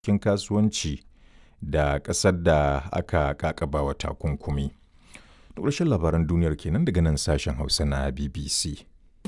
kin kasuwanci da ƙasar da aka ƙaƙabawa takunkumi. Da ƙarshen labaran duniyar kenan daga nan sashen Hausa na BBC.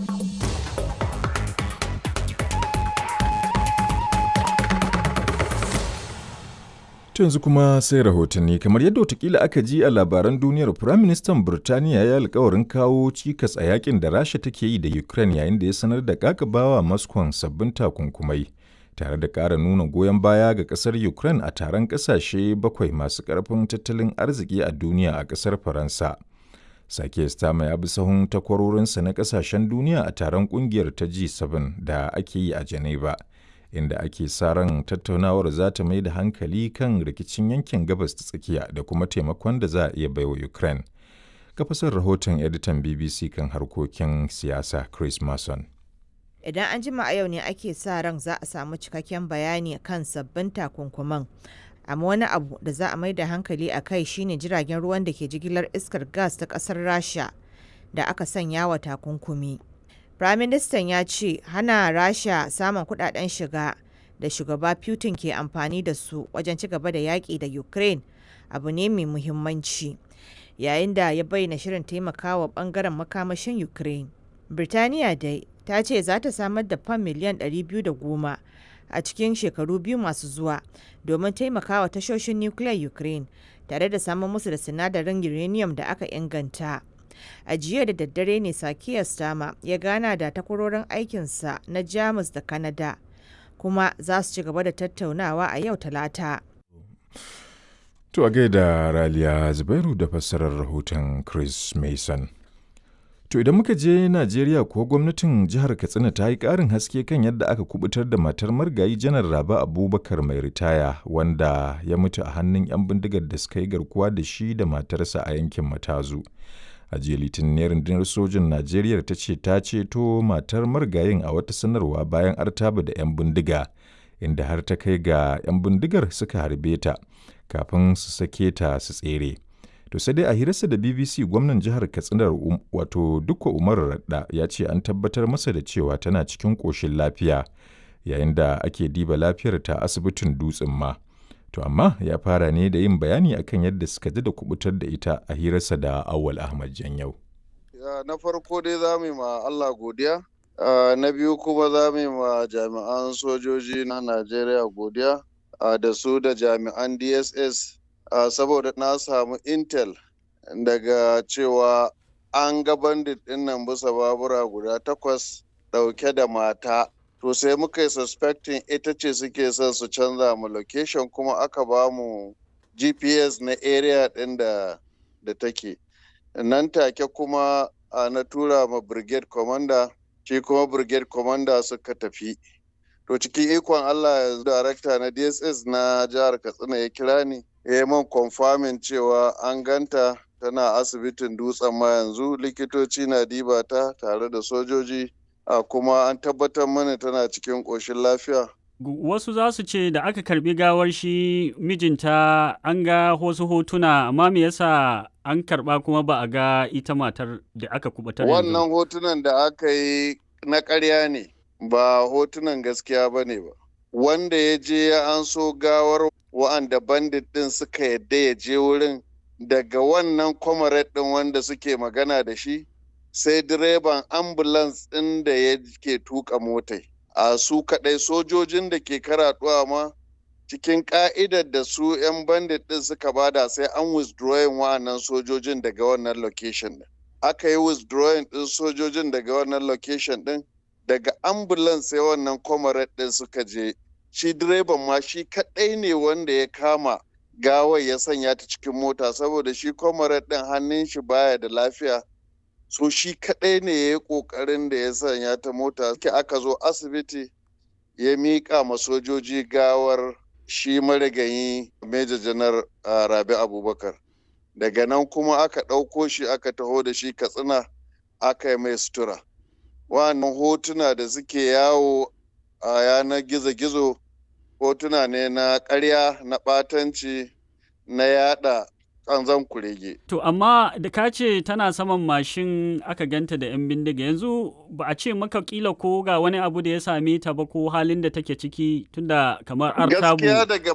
To yanzu kuma sai rahotanni kamar yadda watakila aka ji a labaran duniyar Firaministan Birtaniya ya alkawarin kawo cikas a yakin da Rasha take yi da Ukraine yayin da ya sanar da kakabawa Moscow sabbin takunkumai tare da ƙara nuna goyon baya ga ƙasar Ukraine a taron ƙasashe bakwai masu ƙarfin tattalin arziki a duniya a ƙasar Faransa. Sake Stama ya bi sahun takwarorinsa na ƙasashen duniya a taron ƙungiyar ta G7 da ake yi a Geneva. inda ake sa ran tattaunawar za ta mai da hankali kan rikicin yankin gabas ta tsakiya da kuma taimakon da za a iya baiwa Ukraine. Kafasar rahoton editan BBC kan harkokin siyasa Chris Mason. Idan an jima a yau ne ake sa ran za a samu cikakken bayani kan sabbin takunkuman. Amma wani abu da za a mai da hankali a kai shine jiragen ruwan da ke jigilar iskar gas ta ƙasar Rasha da aka sanya wa takunkumi. Firaministan ya ce hana Rasha samun kudaden shiga da shugaba Putin ke amfani da su wajen ci gaba da yaƙi da Ukraine abu ne mai muhimmanci. Yayin da ya bayyana shirin taimakawa bangaren makamashin Ukraine. Birtaniya dai ta ce za ta samar da fam miliyan 210 a cikin shekaru biyu masu zuwa domin taimakawa tashoshin nukiliyar Ukraine tare da samun musu da sinadarin uranium da aka inganta. a jiya da daddare ne sakiya stama ya gana da takwarorin aikinsa na jamus da kanada kuma za su ci gaba da tattaunawa a yau talata To a gaida Raliya Zubairu da fassarar rahoton Chris Mason. To idan muka je Najeriya ko gwamnatin jihar Katsina ta yi ƙarin haske kan yadda aka kubutar da matar margayi janar Raba Abubakar mai ritaya wanda ya mutu a hannun 'yan bindigar da suka yi garkuwa da shi da matarsa a yankin Matazu. a jiya litinin rundunar sojin najeriya ta ce ta ceto matar marigayin a wata sanarwa bayan artaba da 'yan bindiga inda har ta kai ga 'yan bindigar suka harbe ta kafin su sake ta su tsere to sai dai a hirarsa da bbc gwamnan jihar katsinar um, wato dukwa umar radda ya ce an tabbatar masa da cewa tana cikin ƙoshin lafiya yayin da ake diba lafiyar ta asibitin dutsen ma To amma ya fara ne da yin bayani akan yadda suka ji da kubutar da ita a hirarsa da Awal Ahmad Janyau. Na farko dai za mu yi ma Allah godiya, na biyu kuma za mu yi ma jami'an sojoji na Najeriya godiya da su da jami'an DSS saboda na samu intel daga cewa an ga bandit ɗin nan bisa babura guda takwas ɗauke da mata to sai muka yi suspecting ita ce suke son su canza mu location kuma aka ba mu gps na area ɗin da da take nan take kuma na tura ma brigade commander shi kuma brigade commander suka tafi to cikin ikon allah yanzu darakta na dss na jihar katsina ya kira ni ya yi man confirming cewa an ganta tana asibitin dutsen ma yanzu likitoci na diba ta tare da sojoji a kuma an tabbatar mana tana cikin ƙoshin lafiya. Wasu za su ce da aka karbi gawar shi mijinta an ga wasu hotuna amma me yasa an karba kuma ba a ga ita matar da aka kubatar Wannan hotunan da aka yi na ƙarya ne ba hotunan gaskiya ba ne ba. Wanda ya je ya an so gawar wa'anda bandit ɗin suka yadda ya je wurin daga wannan kwamaret ɗin wanda suke magana da shi sai direban ambulance ɗin da ya ke tuka motai a su kaɗai sojojin da ke karaɗuwa ma cikin ƙa'idar da su 'yan bandit ɗin suka bada sai an withdrawing wa'annan sojojin daga wannan location ɗin aka yi withdrawing ɗin sojojin daga wannan location ɗin daga ambulance sai wannan comrade ɗin suka je shi direban ma shi kaɗai ne wanda ya kama gawar ya sanya ta cikin mota saboda shi comrade ɗin hannun shi baya da lafiya so shi kaɗai ne ya yi ƙoƙarin da ya sanya ta mota ke aka zo asibiti ya miƙa ma sojoji gawar shi marigayi Major janar rabi abubakar daga nan kuma aka ɗauko shi aka taho da shi katsina aka yi mai sutura wannan hotuna da suke yawo a yanar gizo-gizo hotuna ne na ƙarya na ɓatanci na yada kanzan kurege. To amma da ka ce tana saman mashin aka ganta da 'yan bindiga yanzu ba a ce maka kila ko ga wani abu da ya same ta ba ko halin da take ciki tunda kamar artabu. Gaskiya daga